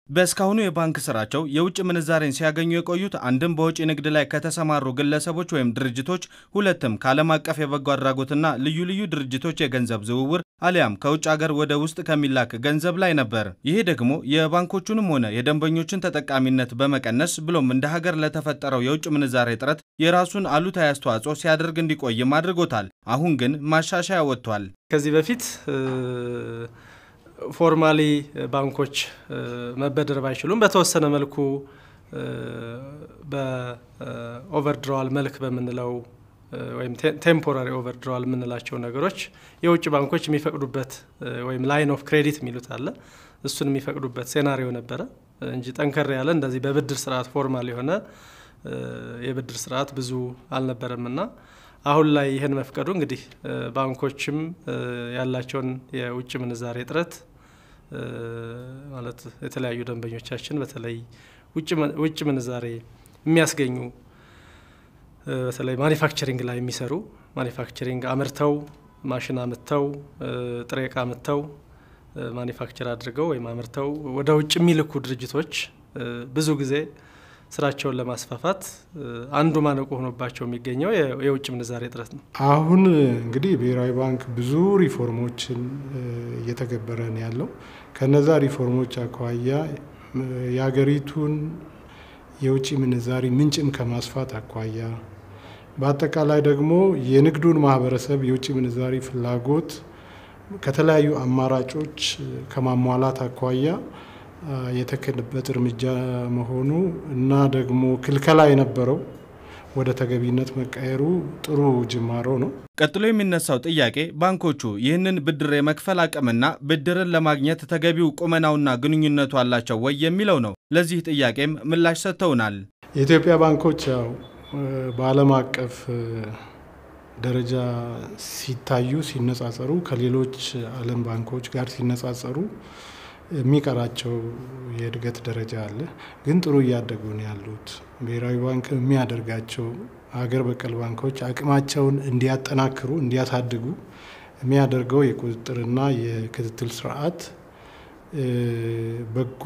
በእስካሁኑ የባንክ ስራቸው የውጭ ምንዛሬን ሲያገኙ የቆዩት አንድም በውጭ ንግድ ላይ ከተሰማሩ ግለሰቦች ወይም ድርጅቶች፣ ሁለትም ከዓለም አቀፍ የበጎ አድራጎትና ልዩ ልዩ ድርጅቶች የገንዘብ ዝውውር አሊያም ከውጭ ሀገር ወደ ውስጥ ከሚላክ ገንዘብ ላይ ነበር። ይሄ ደግሞ የባንኮቹንም ሆነ የደንበኞችን ተጠቃሚነት በመቀነስ ብሎም እንደ ሀገር ለተፈጠረው የውጭ ምንዛሬ እጥረት የራሱን አሉታዊ አስተዋጽኦ ሲያደርግ እንዲቆይም አድርጎታል። አሁን ግን ማሻሻያ ወጥቷል። ከዚህ በፊት ፎርማሊ ባንኮች መበደር ባይችሉም በተወሰነ መልኩ በኦቨርድራዋል መልክ በምንለው ወይም ቴምፖራሪ ኦቨርድራዋል የምንላቸው ነገሮች የውጭ ባንኮች የሚፈቅዱበት ወይም ላይን ኦፍ ክሬዲት የሚሉት አለ። እሱን የሚፈቅዱበት ሴናሪዮ ነበረ እንጂ ጠንከር ያለ እንደዚህ በብድር ስርዓት ፎርማል የሆነ የብድር ስርዓት ብዙ አልነበረምና አሁን ላይ ይህን መፍቀዱ እንግዲህ ባንኮችም ያላቸውን የውጭ ምንዛሬ እጥረት ማለት የተለያዩ ደንበኞቻችን በተለይ ውጭ ምንዛሬ የሚያስገኙ በተለይ ማኒፋክቸሪንግ ላይ የሚሰሩ ማኒፋክቸሪንግ አምርተው ማሽን አምጥተው ጥሬ እቃ አምጥተው ማኒፋክቸር አድርገው ወይም አምርተው ወደ ውጭ የሚልኩ ድርጅቶች ብዙ ጊዜ ስራቸውን ለማስፋፋት አንዱ ማነቆ ሆኖባቸው የሚገኘው የውጭ ምንዛሬ እጥረት ነው። አሁን እንግዲህ ብሔራዊ ባንክ ብዙ ሪፎርሞችን እየተገበረ ነው ያለው። ከነዛ ሪፎርሞች አኳያ የሀገሪቱን የውጭ ምንዛሪ ምንጭም ከማስፋት አኳያ በአጠቃላይ ደግሞ የንግዱን ማህበረሰብ የውጭ ምንዛሪ ፍላጎት ከተለያዩ አማራጮች ከማሟላት አኳያ የተከለበት እርምጃ መሆኑ እና ደግሞ ክልከላ የነበረው ወደ ተገቢነት መቀየሩ ጥሩ ጅማሮ ነው። ቀጥሎ የሚነሳው ጥያቄ ባንኮቹ ይህንን ብድር የመክፈል አቅምና ብድርን ለማግኘት ተገቢው ቁመናውና ግንኙነቱ አላቸው ወይ የሚለው ነው። ለዚህ ጥያቄም ምላሽ ሰጥተውናል። የኢትዮጵያ ባንኮች ያው በዓለም አቀፍ ደረጃ ሲታዩ ሲነጻጸሩ ከሌሎች ዓለም ባንኮች ጋር ሲነጻጸሩ የሚቀራቸው የእድገት ደረጃ አለ። ግን ጥሩ እያደጉ ነው ያሉት። ብሔራዊ ባንክ የሚያደርጋቸው ሀገር በቀል ባንኮች አቅማቸውን እንዲያጠናክሩ እንዲያሳድጉ የሚያደርገው የቁጥጥርና የክትትል ስርዓት በጎ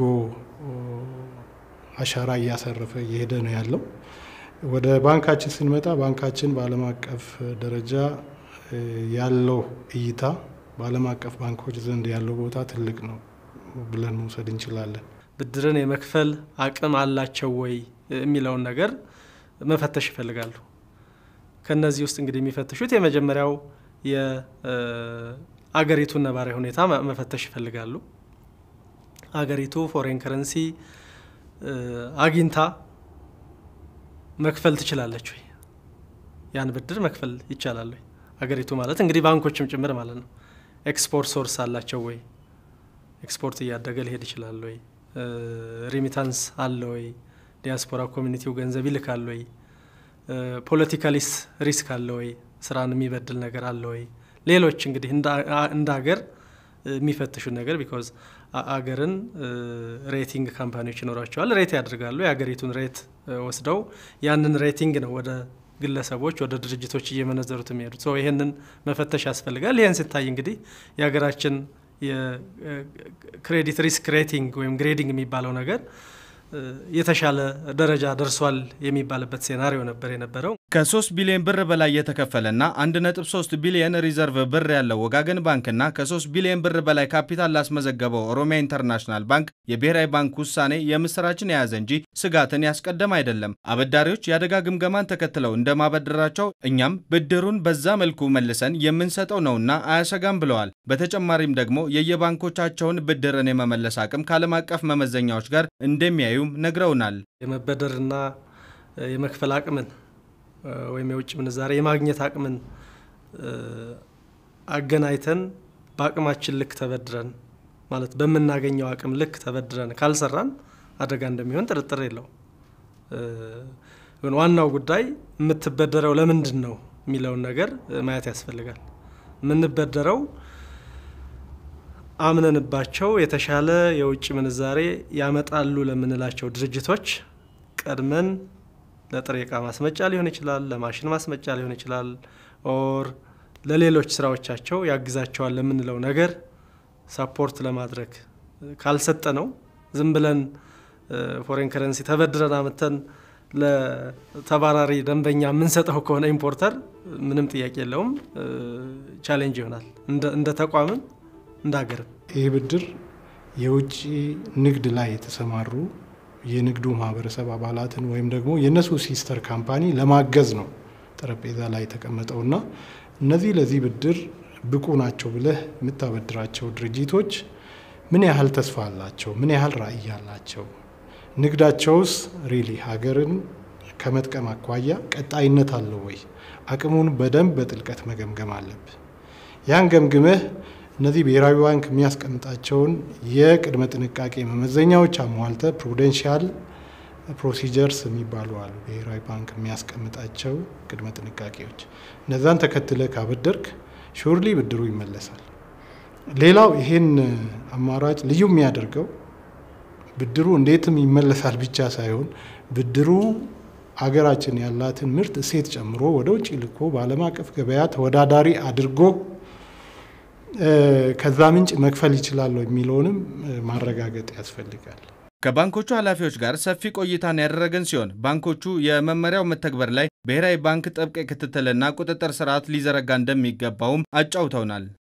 አሻራ እያሰረፈ እየሄደ ነው ያለው። ወደ ባንካችን ስንመጣ ባንካችን በዓለም አቀፍ ደረጃ ያለው እይታ በዓለም አቀፍ ባንኮች ዘንድ ያለው ቦታ ትልቅ ነው ብለን መውሰድ እንችላለን። ብድርን የመክፈል አቅም አላቸው ወይ የሚለውን ነገር መፈተሽ ይፈልጋሉ። ከነዚህ ውስጥ እንግዲህ የሚፈትሹት የመጀመሪያው የአገሪቱን ነባራዊ ሁኔታ መፈተሽ ይፈልጋሉ። አገሪቱ ፎሬን ከረንሲ አግኝታ መክፈል ትችላለች ወይ? ያን ብድር መክፈል ይቻላል ወይ? አገሪቱ ማለት እንግዲህ ባንኮችም ጭምር ማለት ነው። ኤክስፖርት ሶርስ አላቸው ወይ? ኤክስፖርት እያደገ ሊሄድ ይችላል ወይ? ሪሚታንስ አለ ወይ? ዲያስፖራ ኮሚኒቲው ገንዘብ ይልካል ወይ? ፖለቲካሊስ ሪስክ አለ ወይ? ስራን የሚበድል ነገር አለ ወይ? ሌሎች እንግዲህ እንደ ሀገር የሚፈትሹ ነገር ቢኮዝ አገርን ሬቲንግ ካምፓኒዎች ይኖራቸዋል። ሬት ያደርጋሉ። የሀገሪቱን ሬት ወስደው ያንን ሬቲንግ ነው ወደ ግለሰቦች ወደ ድርጅቶች እየመነዘሩት የሚሄዱት። ይህንን መፈተሽ ያስፈልጋል። ይህን ሲታይ እንግዲህ የሀገራችን የክሬዲት ሪስክ ሬቲንግ ወይም ግሬዲንግ የሚባለው ነገር የተሻለ ደረጃ ደርሷል የሚባልበት ሴናሪዮ ነበር የነበረው። ከ3 ቢሊዮን ብር በላይ የተከፈለና 1.3 ቢሊዮን ሪዘርቭ ብር ያለው ወጋገን ባንክና ከ3 ቢሊዮን ብር በላይ ካፒታል ላስመዘገበው ኦሮሚያ ኢንተርናሽናል ባንክ የብሔራዊ ባንክ ውሳኔ የምስራችን የያዘ እንጂ ስጋትን ያስቀደም አይደለም። አበዳሪዎች የአደጋ ግምገማን ተከትለው እንደማበደራቸው እኛም ብድሩን በዛ መልኩ መልሰን የምንሰጠው ነውና አያሰጋም ብለዋል። በተጨማሪም ደግሞ የየባንኮቻቸውን ብድርን የመመለስ አቅም ከዓለም አቀፍ መመዘኛዎች ጋር እንደሚያዩ ነግረውናል። የመበደርና የመክፈል አቅምን ወይም የውጭ ምንዛሬ የማግኘት አቅምን አገናኝተን በአቅማችን ልክ ተበድረን ማለት በምናገኘው አቅም ልክ ተበድረን ካልሰራን አደጋ እንደሚሆን ጥርጥር የለው። ግን ዋናው ጉዳይ የምትበደረው ለምንድን ነው የሚለውን ነገር ማየት ያስፈልጋል። የምንበደረው አምነንባቸው የተሻለ የውጭ ምንዛሬ ያመጣሉ ለምንላቸው ድርጅቶች ቀድመን ለጥሬ ዕቃ ማስመጫ ሊሆን ይችላል፣ ለማሽን ማስመጫ ሊሆን ይችላል፣ ኦር ለሌሎች ስራዎቻቸው ያግዛቸዋል ለምንለው ነገር ሳፖርት ለማድረግ ካልሰጠ ነው ዝም ብለን ፎሬን ከረንሲ ተበድረን አምተን ለተባራሪ ደንበኛ የምንሰጠው ከሆነ ኢምፖርተር ምንም ጥያቄ የለውም ቻሌንጅ ይሆናል፣ እንደ ተቋምም እንደ ሀገርም። ይህ ብድር የውጭ ንግድ ላይ የተሰማሩ የንግዱ ማህበረሰብ አባላትን ወይም ደግሞ የእነሱ ሲስተር ካምፓኒ ለማገዝ ነው ጠረጴዛ ላይ የተቀመጠውና እነዚህ ለዚህ ብድር ብቁ ናቸው ብለህ የምታበድራቸው ድርጅቶች ምን ያህል ተስፋ አላቸው? ምን ያህል ራዕይ አላቸው? ንግዳቸውስ ሪሊ ሀገርን ከመጥቀም አኳያ ቀጣይነት አለው ወይ? አቅሙን በደንብ በጥልቀት መገምገም አለብህ። ያን ገምግመህ እነዚህ ብሔራዊ ባንክ የሚያስቀምጣቸውን የቅድመ ጥንቃቄ መመዘኛዎች አሟልተ ፕሩደንሻል ፕሮሲጀርስ የሚባሉ አሉ። ብሔራዊ ባንክ የሚያስቀምጣቸው ቅድመ ጥንቃቄዎች እነዛን ተከትለ ካበደርክ ሹርሊ ብድሩ ይመለሳል። ሌላው ይሄን አማራጭ ልዩ የሚያደርገው ብድሩ እንዴትም ይመለሳል ብቻ ሳይሆን ብድሩ አገራችን ያላትን ምርት እሴት ጨምሮ ወደ ውጭ ልኮ በዓለም አቀፍ ገበያ ተወዳዳሪ አድርጎ ከዛ ምንጭ መክፈል ይችላል የሚለውንም ማረጋገጥ ያስፈልጋል። ከባንኮቹ ኃላፊዎች ጋር ሰፊ ቆይታን ያደረገን ሲሆን ባንኮቹ የመመሪያው መተግበር ላይ ብሔራዊ ባንክ ጥብቅ ክትትልና ቁጥጥር ስርዓት ሊዘረጋ እንደሚገባውም አጫውተውናል።